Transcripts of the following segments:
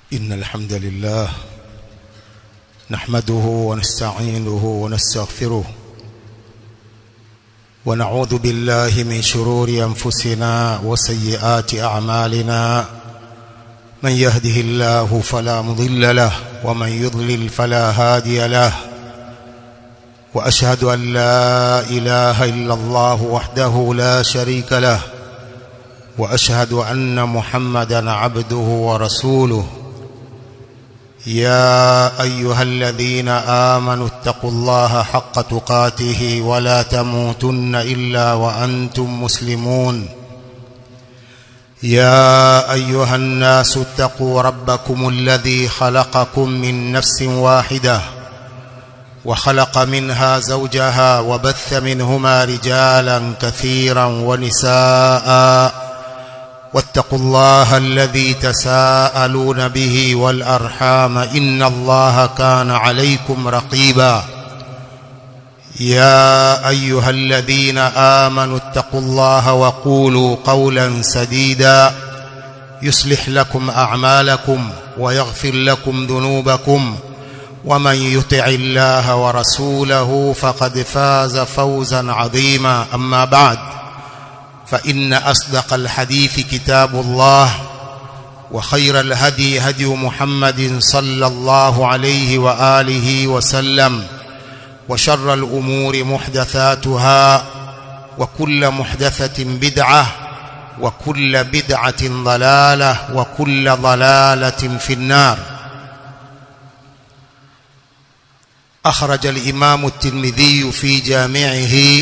إن الحمد لله نحمده ونستعينه ونستغفره ونعوذ بالله من شرور أنفسنا وسيئات أعمالنا من يهده الله فلا مضل له ومن يضلل فلا هادي له وأشهد أن لا إله إلا الله وحده لا شريك له وأشهد أن محمدا عبده ورسوله يا أيها الذين آمنوا اتقوا الله حق تقاته ولا تموتن إلا وأنتم مسلمون يا أيها الناس اتقوا ربكم الذي خلقكم من نفس واحدة وخلق منها زوجها وبث منهما رجالا كثيرا ونساء واتقوا الله الذي تساءلون به والأرحام إن الله كان عليكم رقيبا يا أيها الذين آمنوا اتقوا الله وقولوا قولا سديدا يصلح لكم أعمالكم ويغفر لكم ذنوبكم ومن يطع الله ورسوله فقد فاز فوزا عظيما أما بعد فإن أصدق الحديث كتاب الله وخير الهدي هدي محمد صلى الله عليه وآله وسلم وشر الأمور محدثاتها وكل محدثة بدعة وكل بدعة ضلالة وكل ضلالة في النار أخرج الإمام الترمذي في جامعه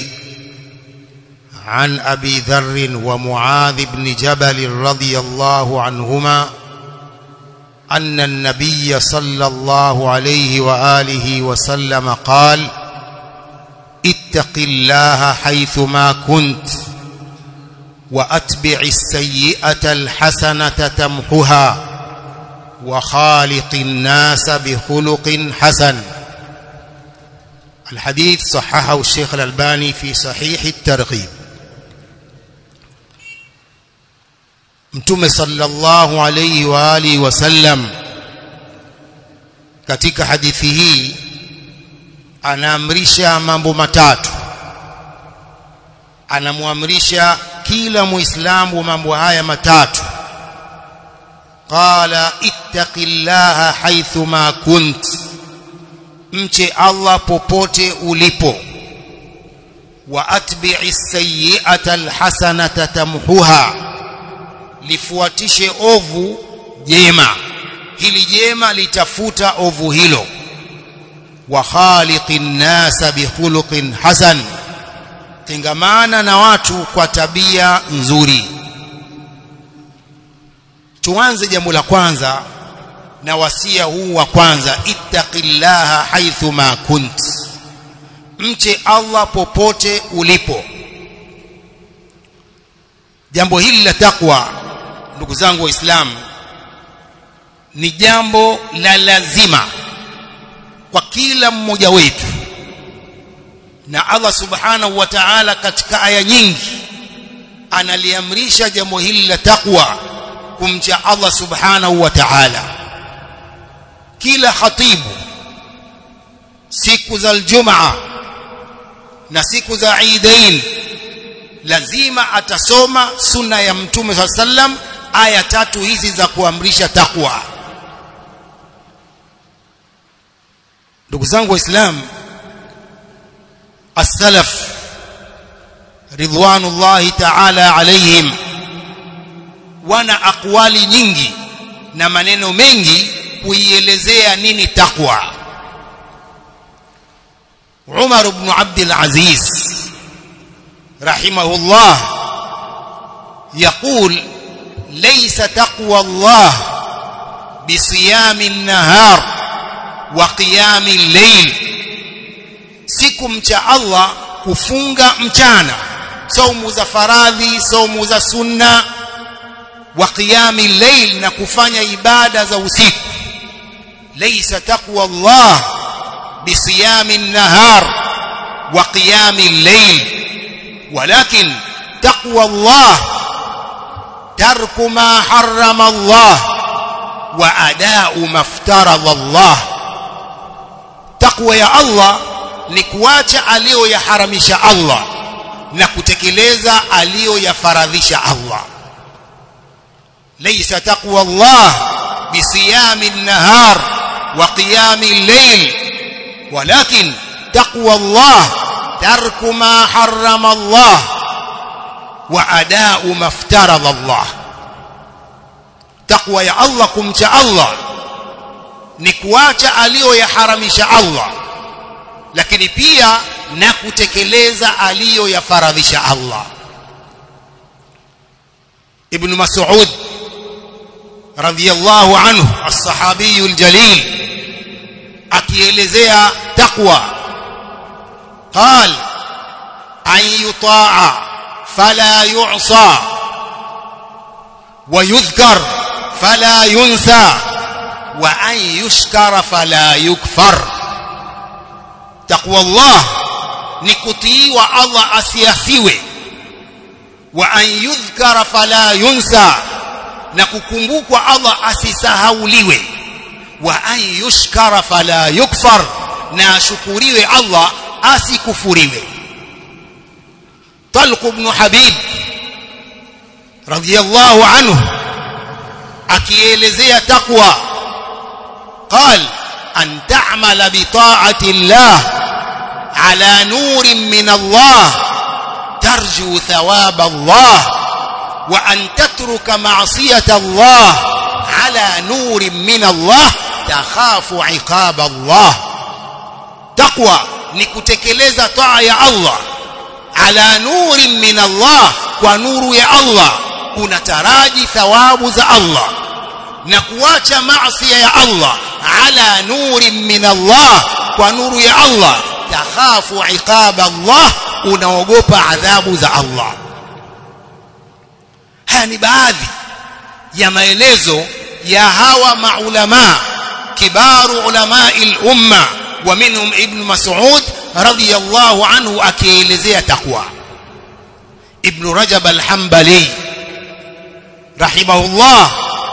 عن أبي ذر ومعاذ بن جبل رضي الله عنهما أن النبي صلى الله عليه وآله وسلم قال اتق الله حيثما كنت وأتبع السيئة الحسنة تمحها وخالق الناس بخلق حسن الحديث صححه الشيخ الألباني في صحيح الترغيب Mtume sallallahu alayhi wa alihi wasallam katika hadithi hii anaamrisha mambo matatu anamwamrisha kila muislamu mambo haya matatu qala ittaqillaha haythu ma kunt mche Allah popote ulipo wa atbi'i sayyi'ata alhasanata tamhuha lifuatishe ovu jema hili jema litafuta ovu hilo wa khaliqin nasa bikhuluqin hasan tengamana na watu kwa tabia nzuri tuanze jambo la kwanza na wasia huu wa kwanza ittaqillaha haithu ma kunt mche Allah popote ulipo jambo hili la takwa ndugu zangu waislamu ni jambo la lazima kwa kila mmoja wetu na Allah subhanahu wa ta'ala katika aya nyingi analiamrisha jambo hili la takwa kumcha Allah subhanahu wa ta'ala kila khatibu siku za aljumaa na siku za Eidain lazima atasoma sunna ya mtume sallam aya tatu hizi za kuamrisha takwa ndugu zangu waislamu as-salaf ridwanullahi ta'ala alaihim wana akwali nyingi na maneno mengi kuielezea nini takwa Umar ibn Abdul Aziz rahimahullah يقول ليس تقوى الله بصيام النهار وقيام الليل siku cha Allah kufunga mchana saumu za faradhi saumu za sunna wa qiyami layl na kufanya ibada za usiku laysa taqwa Allah bisiyami an-nahar wa qiyami al-layl walakin taqwa Allah ترك ما حرم الله wa adau maftaradha Allah takwa ya Allah ni kuacha aliyoyaharamisha Allah na kutekeleza aliyoyafaradhisha Allah laysa taqwa Allah bisiyami an-nahar wa qiyami al-layl walakin taqwa Allah tarku ma harrama Allah wa adau maftaradha Allah takwa ya Allah kumcha Allah ni kuacha aliyoyaharamisha Allah lakini pia na kutekeleza aliyoyafaradhisha Allah Ibn Mas'ud radhiyallahu anhu as-sahabi al-jalil akielezea taqwa قال أن يطاع فلا يعصى ويذكر فلا ينسى وأن يشكر فلا يكفر تقوى الله نكتي والله أسيسيوي وأن يذكر فلا ينسى نككمبوك الله أسيسهوليوي وأن يشكر فلا يكفر ناشكريوي الله أسيكفريوي طلق بن حبيب رضي الله عنه akielezea takwa قال أن تعمل بطاعة الله على نور من الله ترجو ثواب الله وأن تترك معصية الله على نور من الله تخاف عقاب الله تقوى نكتكلeza طاعة يا الله على نور من الله ونور يا الله unataraji thawabu za Allah na kuacha maasi ya Allah ala nuri min Allah kwa nuru ya Allah takhafu iqab Allah unaogopa adhabu za Allah haya ni baadhi ya maelezo ya hawa maulama kibaru ulama al-umma wa minhum ibn Mas'ud radiyallahu anhu akielezea takwa ibn Rajab al-Hanbali rahimahullah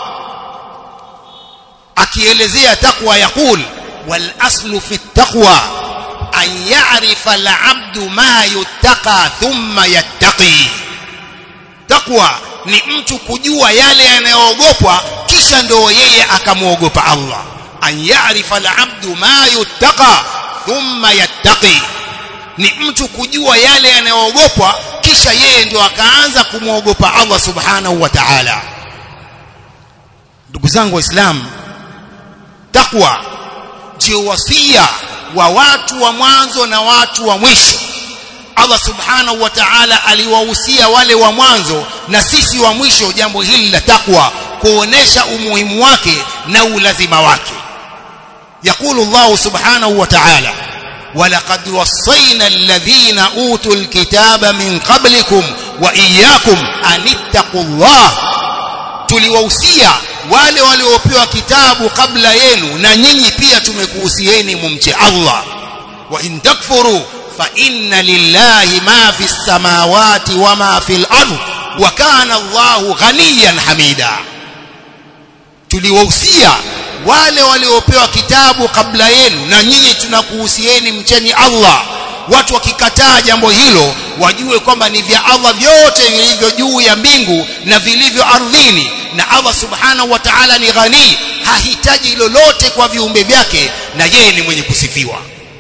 akielezea takwa yakul wal aslu fi taqwa an ya'rifa al 'abdu ma yuttaqa thumma yattaqi takwa ni mtu kujua yale yanayoogopwa kisha ndio yeye akamwogopa Allah an ya'rifa al 'abdu ma yuttaqa thumma yattaqi ni mtu kujua yale yanayoogopwa kisha yeye ndio akaanza kumwogopa Allah subhanahu wa ta'ala ndugu zangu waislamu takwa ndio wasia wa watu wa mwanzo na watu wa mwisho Allah subhanahu wa ta'ala aliwahusia wale wa mwanzo na sisi wa mwisho jambo hili la takwa kuonesha umuhimu wake na ulazima wake يقول الله سبحانه وتعالى ولقد وصينا الذين اوتوا الكتاب من قبلكم واياكم ان اتقوا الله tuliwahusia wale waliopewa kitabu kabla yenu na nyinyi pia tumekuhusieni mumche Allah wa in takfuru fa inna lillahi ma fi samawati wa ma fi al-ard wa kana Allahu ghaniyan hamida tuliwahusia wale waliopewa kitabu kabla yenu na nyinyi tunakuhusieni mcheni Allah watu wakikataa jambo hilo wajue kwamba ni vya Allah vyote vilivyo juu ya mbingu na vilivyo ardhini na Allah subhanahu wa ta'ala ni ghani hahitaji lolote kwa viumbe vyake na yeye ni mwenye kusifiwa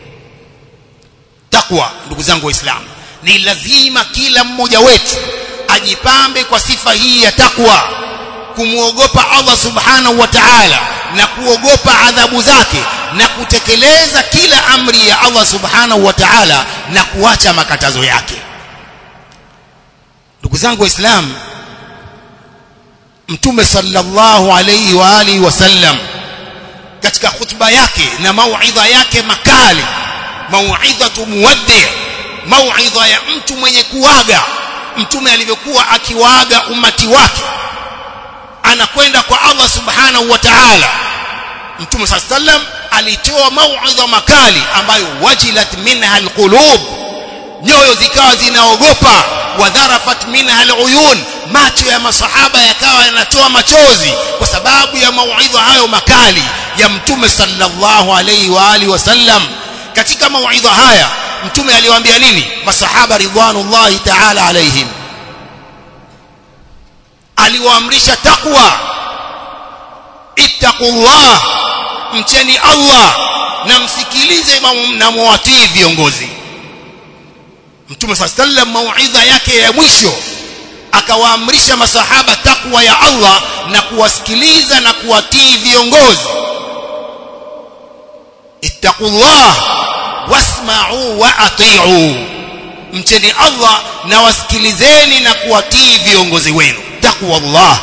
takwa ndugu zangu waislamu ni lazima kila mmoja wetu ajipambe kwa sifa hii ya takwa kumwogopa Allah subhanahu wa ta'ala na kuogopa adhabu zake na kutekeleza kila amri ya Allah subhanahu wa ta'ala na kuacha makatazo yake ndugu zangu waislamu mtume sallallahu alayhi wa alihi wasallam katika khutba yake na mauidha yake makali mauidhatu muwaddi mauidha ya mtu mwenye kuaga mtume alivyokuwa akiwaaga umati wake anakwenda kwa Allah subhanahu wa ta'ala mtume sallam alitoa mauidha makali ambayo wajilat minha alqulub nyoyo zikawa zinaogopa wadharafat minha aluyun macho ya masahaba yakawa yanatoa machozi kwa sababu ya mauidha hayo makali ya mtume sallallahu alayhi wa alihi wasallam katika mauidha haya mtume aliwaambia nini masahaba ridwanullahi ta'ala alaihim aliwaamrisha taqwa ittaqullah mcheni Allah na msikilize na muwatii viongozi mtume sallam mauidha yake ya mwisho akawaamrisha masahaba takwa ya Allah na kuwasikiliza na kuwatii viongozi ittaqullah wasma'u wa ati'u mcheni Allah na wasikilizeni na kuwatii viongozi wenu takwa Allah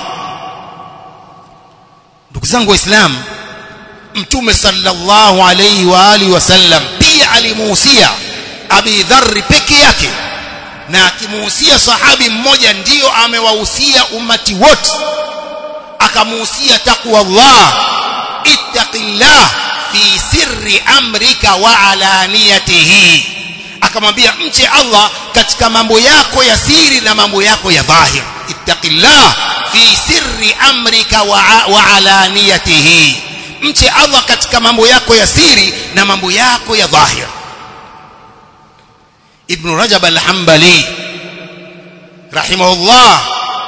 ndugu zangu waislamu mtume sallallahu alayhi wa alihi wasallam pia alimuhusia Abi Dharr peke yake na akimuhusia sahabi mmoja ndiyo amewahusia umati wote akamuhusia taqwa Allah ittaqillah fi sirri amrika wa alaniyatihi akamwambia mche Allah katika mambo yako ya siri na mambo yako ya dhahir ittaqillah fi sirri amrika wa, wa alaniyatihi mche Allah katika mambo yako ya siri na mambo yako ya dhahir ibn rajab al-hanbali rahimahullah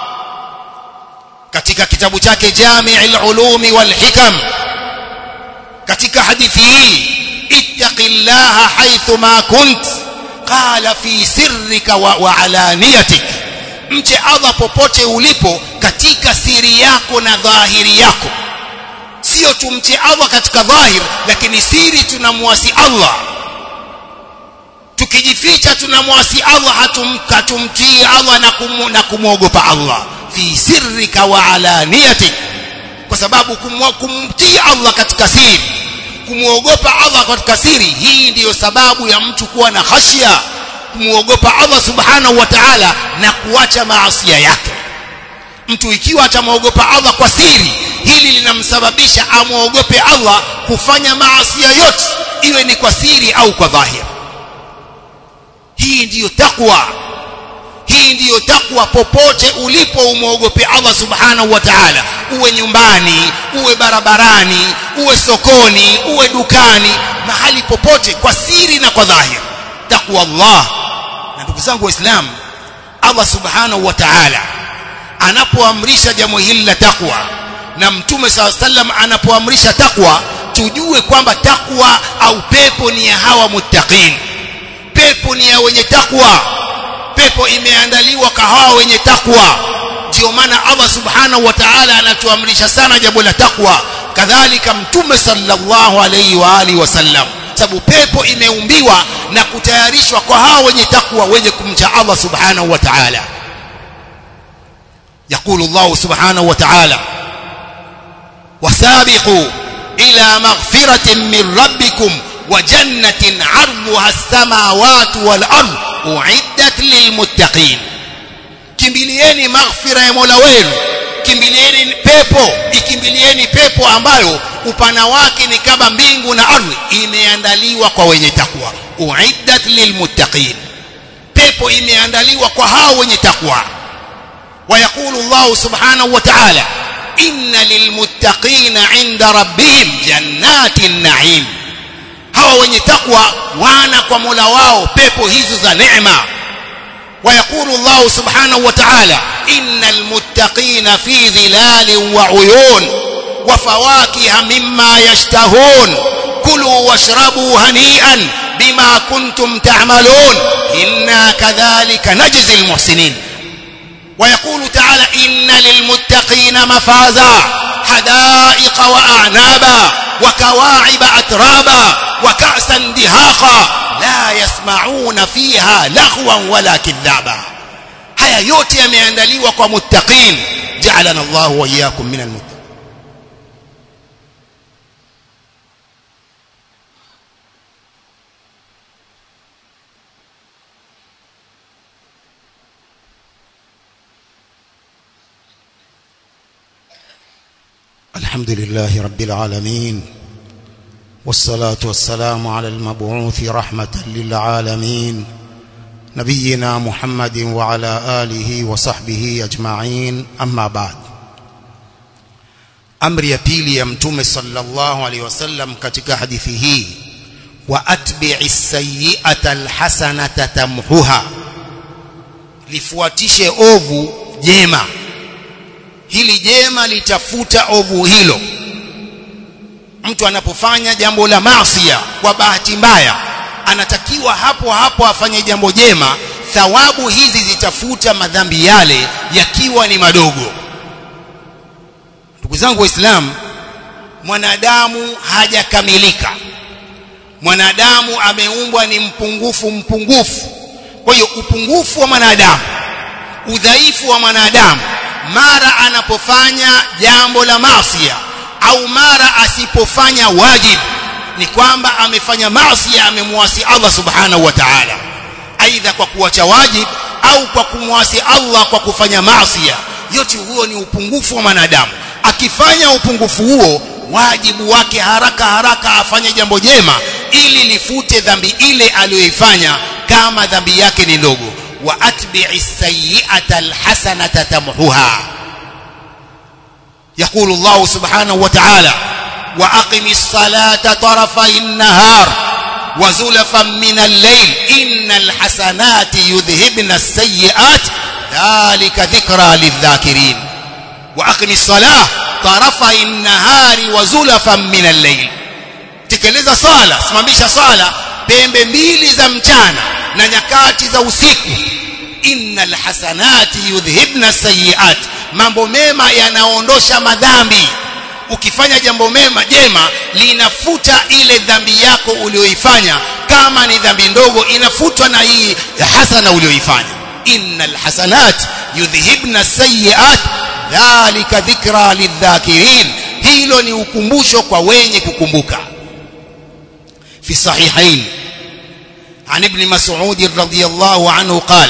katika kitabu chake jami' al-ulumi wal hikam katika hadithi hii ittaqillaha haythu ma kunt qala fi sirrika wa, wa alaniyatik mche Allah popote ulipo katika siri yako na dhahiri yako sio tumche Allah katika dhahir lakini siri tunamwasi Allah tukijificha tunamwasi Allah hatumtii Allah na kumu, na kumwogopa Allah fi sirrika wa alaniyatik kwa sababu kumtii Allah katika siri kumwogopa Allah katika siri hii ndiyo sababu ya mtu kuwa na khashya kumwogopa Allah subhanahu wa ta'ala na kuacha maasi yake mtu ikiwa atamwogopa Allah kwa siri hili linamsababisha amwogope Allah kufanya maasi yote iwe ni kwa siri au kwa dhahir hii ndiyo takwa hii ndiyo takwa popote ulipo umwogope Allah subhanahu wa ta'ala uwe nyumbani uwe barabarani uwe sokoni uwe dukani mahali popote kwa siri na kwa dhahir takwa Allah na ndugu zangu waislamu Allah subhanahu wa ta'ala anapoamrisha jambo hili la takwa na mtume saa sallam anapoamrisha takwa tujue kwamba takwa au pepo ni ya hawa muttaqin pepo ni ya wenye takwa pepo imeandaliwa kwa hawa wenye takwa ndio maana Allah subhanahu wa ta'ala anatuamrisha sana jambo la takwa kadhalika mtume sallallahu alayhi wa alihi wasallam sababu pepo imeumbiwa na kutayarishwa kwa hawa wenye takwa wenye kumcha Allah subhanahu wa ta'ala يقول الله سبحانه وتعالى وسابقوا إلى مغفرة من ربكم وجنة عرضها السماوات والأرض أعدت للمتقين kimbilieni maghfira ya Mola wenu kimbilieni pepo ikimbilieni pepo ambayo upana wake ni kama mbingu na ardhi imeandaliwa kwa wenye takwa uiddat lilmuttaqin pepo imeandaliwa kwa hao wenye takwa ويقول الله سبحانه وتعالى إن للمتقين عند ربهم جنات النعيم hawa wenye takwa wana kwa Mola wao pepo hizo za neema ويقول الله سبحانه وتعالى إن المتقين في ظلال وعيون وفواكه مما يشتهون كلوا واشربوا هنيئا بما كنتم تعملون إنا كذلك نجزي المحسنين ويقول تعالى إن للمتقين مفازا حدائق وأعنابا وكواعب أترابا وكأسا دهاقا لا يسمعون فيها لغوا ولا كذابا haya yote yameandaliwa kwa muttaqin ja'alana Allah wa iyyakum minal muttaqin الحمد لله رب العالمين والصلاة والسلام على المبعوث رحمة للعالمين نبينا محمد وعلى آله وصحبه أجمعين أما بعد amri ya pili ya mtume sallallahu alaihi wasallam katika hadithi hii wa atbi'i sayyi'ata alhasanata tamhuha lifuatishe ovu jema hili jema litafuta ovu hilo mtu anapofanya jambo la maasiya kwa bahati mbaya anatakiwa hapo hapo afanye jambo jema thawabu hizi zitafuta madhambi yale yakiwa ni madogo ndugu zangu waislamu mwanadamu hajakamilika mwanadamu ameumbwa ni mpungufu mpungufu kwa hiyo upungufu wa mwanadamu udhaifu wa mwanadamu mara anapofanya jambo la maasiya au mara asipofanya wajib ni kwamba amefanya maasiya amemwasi Allah subhanahu wa ta'ala aidha kwa kuacha wajib au kwa kumwasi Allah kwa kufanya maasiya yote huo ni upungufu wa mwanadamu akifanya upungufu huo wajibu wake haraka haraka afanye jambo jema ili lifute dhambi ile aliyoifanya kama dhambi yake ni ndogo wa atbi'i sayyi'ata alhasanata tamhuha يقول الله سبحانه وتعالى وأقم الصلاة طرفي النهار وزلفا من الليل إن الحسنات يذهبن السيئات ذلك ذكرى للذاكرين وأقم الصلاة طرفي النهار وزلفا من الليل tekeleza swala simamisha swala pembe mbili za mchana na nyakati za usiku innal hasanati yudhhibna sayiat mambo mema yanaondosha madhambi ukifanya jambo mema jema linafuta ile dhambi yako uliyoifanya kama ni dhambi ndogo inafutwa na hii hasana uliyoifanya innal hasanat yudhhibna sayiat dhalika dhikra lidhakirin hilo ni ukumbusho kwa wenye kukumbuka في الصحيحين عن ابن مسعود رضي الله عنه قال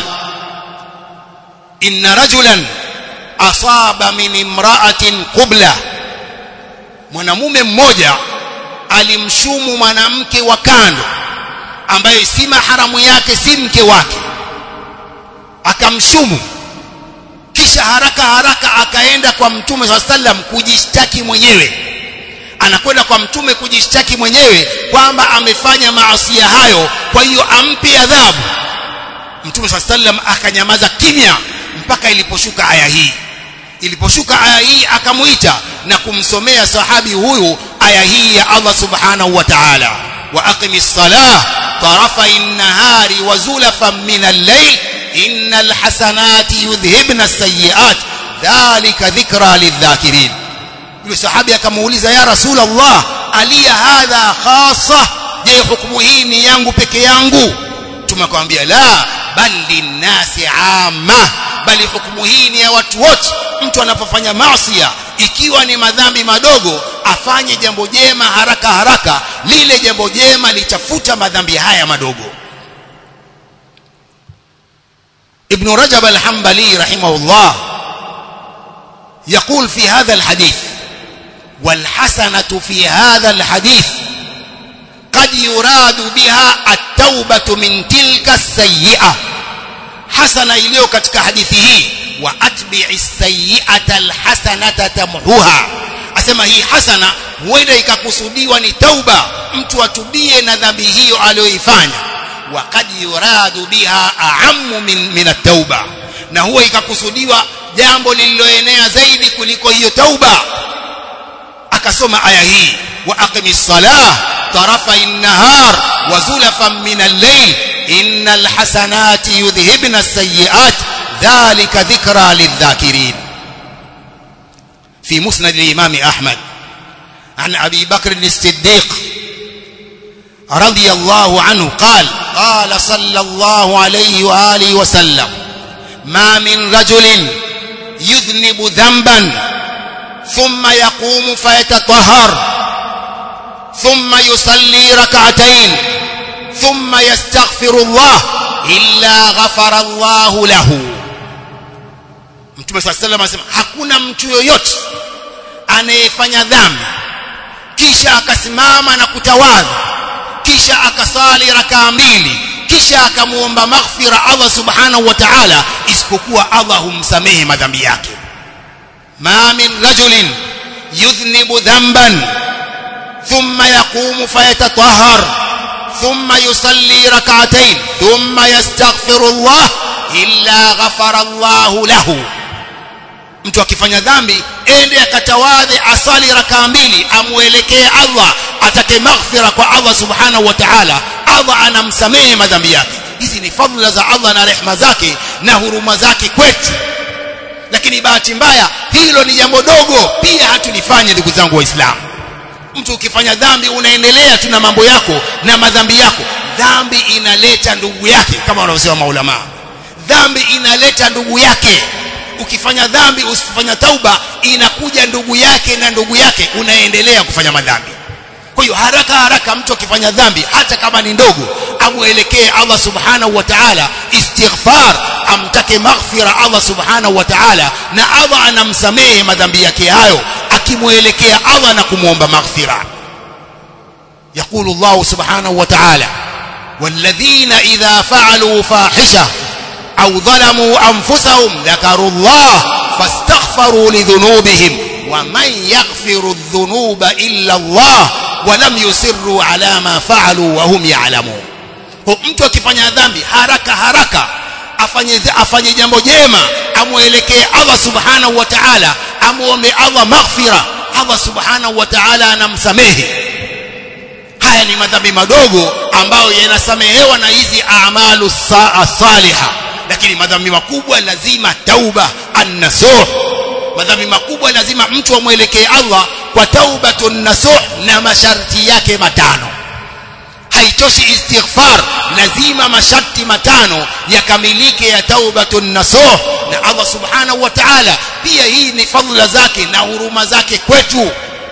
إن رجلا أصاب من امرأة قبلة mwanamume mmoja alimshumu mwanamke wa kando ambaye si maharamu yake si mke wake akamshumu kisha haraka haraka akaenda kwa mtume swalla sallam kujishtaki mwenyewe anakwenda kwa mtume kujishtaki mwenyewe kwamba amefanya maasia hayo kwa hiyo ampe adhabu mtume swalla sallam akanyamaza kimya mpaka iliposhuka aya hii iliposhuka aya hii akamuita na kumsomea sahabi huyu aya hii ya Allah subhanahu wa ta'ala wa aqimis salah tarafa an-nahari wa zulafan min al-layl innal hasanati yudhhibna as-sayyi'at dhalika dhikra lidh-dhakirin yule sahabi akamuuliza ya rasul Allah aliya hadha khassa je hukumu hii ni yangu peke yangu tumekwambia la bal linnasi amma bali hukumu hii ni ya watu wote mtu anapofanya maasiya ikiwa ni madhambi madogo afanye jambo jema haraka haraka lile jambo jema litafuta madhambi haya madogo ابن رجب الحنبلي رحمه الله يقول في هذا الحديث والحسنة في هذا الحديث قد يراد بها التوبة من تلك السيئة حسنة iliyo katika hadithi hii wa atbi'i sayyi'ata alhasanata tamhuha asema hii hasana huenda ikakusudiwa ni tauba mtu atubie na dhambi hiyo aliyoifanya wa qad yuradu biha a'ammu min min at-tauba na huwa ikakusudiwa jambo lililoenea zaidi kuliko hiyo tauba akasoma aya hii wa aqimis salah tarafa an-nahar wa zulafan min al-layl innal hasanati yudhhibna as-sayyi'at dhalika dhikra lidh-dhakirin في مسند الإمام أحمد عن أبي بكر الصديق رضي الله عنه قال قال صلى الله عليه وآله وسلم ما من رجل يذنب ذنبا ثم يقوم فيتطهر ثم يصلي ركعتين ثم يستغفر الله إلا غفر الله له Mtume صلى الله عليه وسلم anasema hakuna mtu yoyote anayefanya dhambi kisha akasimama na kutawadha kisha akasali rakaa mbili kisha akamuomba maghfira Allah subhanahu wa ta'ala isipokuwa Allah humsamehe madhambi yake ma min rajulin yudhnibu dhanban thumma yaqumu fayatatahhar thumma yusalli rak'atayn thumma yastaghfiru Allah illa ghafara Allah lahu mtu akifanya dhambi ende akatawadhe asali rakaa mbili amuelekee Allah atake maghfira kwa Allah subhanahu wa ta'ala Allah anamsamehe madhambi yake hizi ni fadhila za Allah na rehema zake na huruma zake kwetu lakini bahati mbaya hilo ni jambo dogo pia hatulifanye ndugu zangu waislamu mtu ukifanya dhambi unaendelea tu na mambo yako na madhambi yako dhambi inaleta ndugu yake kama wanavyosema maulama dhambi inaleta ndugu yake ukifanya dhambi usifanya tauba inakuja ndugu yake na ndugu yake unaendelea kufanya madhambi kwa hiyo haraka haraka mtu akifanya dhambi hata kama ni ndogo amuelekee Allah subhanahu wa ta'ala istighfar amtake maghfira Allah subhanahu wa ta'ala na Allah anamsamehe madhambi yake hayo akimuelekea Allah na kumuomba maghfira يقول الله سبحانه وتعالى والذين إذا فعلوا فاحشة أو ظلموا أنفسهم ذكروا الله فاستغفروا لذنوبهم ومن يغفر الذنوب إلا الله ولم يسروا على ما فعلوا وهم يعلمون mtu akifanya dhambi haraka haraka afanye afanye jambo jema amuelekee Allah subhanahu wa ta'ala amuombe Allah maghfira Allah subhanahu wa ta'ala anamsamehe haya ni madhambi madogo ambayo yanasamehewa na hizi a'malu salihah lakini madhambi makubwa lazima tauba an-nasuh madhambi makubwa lazima mtu amwelekee Allah kwa taubatun nasuh na masharti yake matano haitoshi istighfar lazima masharti matano yakamilike ya taubatun nasuh na Allah subhanahu wa ta'ala pia hii ni fadhila zake na huruma zake kwetu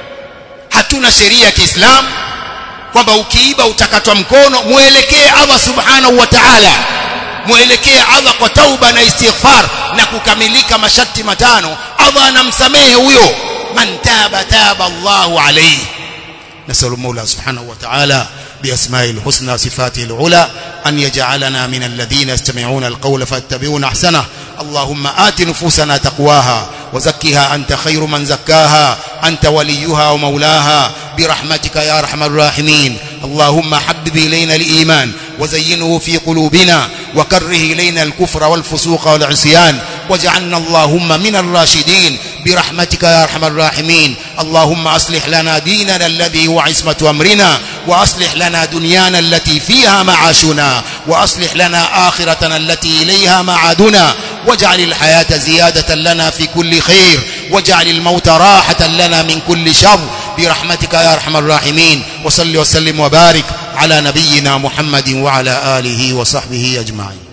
hatuna sheria ya Kiislamu kwamba ukiiba utakatwa mkono muelekee Allah subhanahu wa ta'ala muelekee Allah kwa tauba na istighfar na kukamilika masharti matano Allah anamsamehe huyo man taba taba Allahu alayhi نسأل المولى سبحانه وتعالى بأسمائه الحسنى صفاته العلى أن يجعلنا من الذين يستمعون القول فاتبعون أحسنه اللهم آت نفوسنا تقواها وزكها أنت خير من زكاها أنت وليها ومولاها برحمتك يا أرحم الراحمين اللهم حبب إلينا الإيمان وزينه في قلوبنا وكره إلينا الكفر والفسوق والعصيان واجعلنا اللهم من الراشدين برحمتك يا أرحم الراحمين اللهم أصلح لنا ديننا الذي هو عصمة أمرنا وأصلح لنا دنيانا التي فيها معاشنا وأصلح لنا آخرتنا التي إليها معادنا واجعل الحياة زيادة لنا في كل خير واجعل الموت راحة لنا من كل شر برحمتك يا أرحم الراحمين وصل وسلم وبارك على نبينا محمد وعلى آله وصحبه أجمعين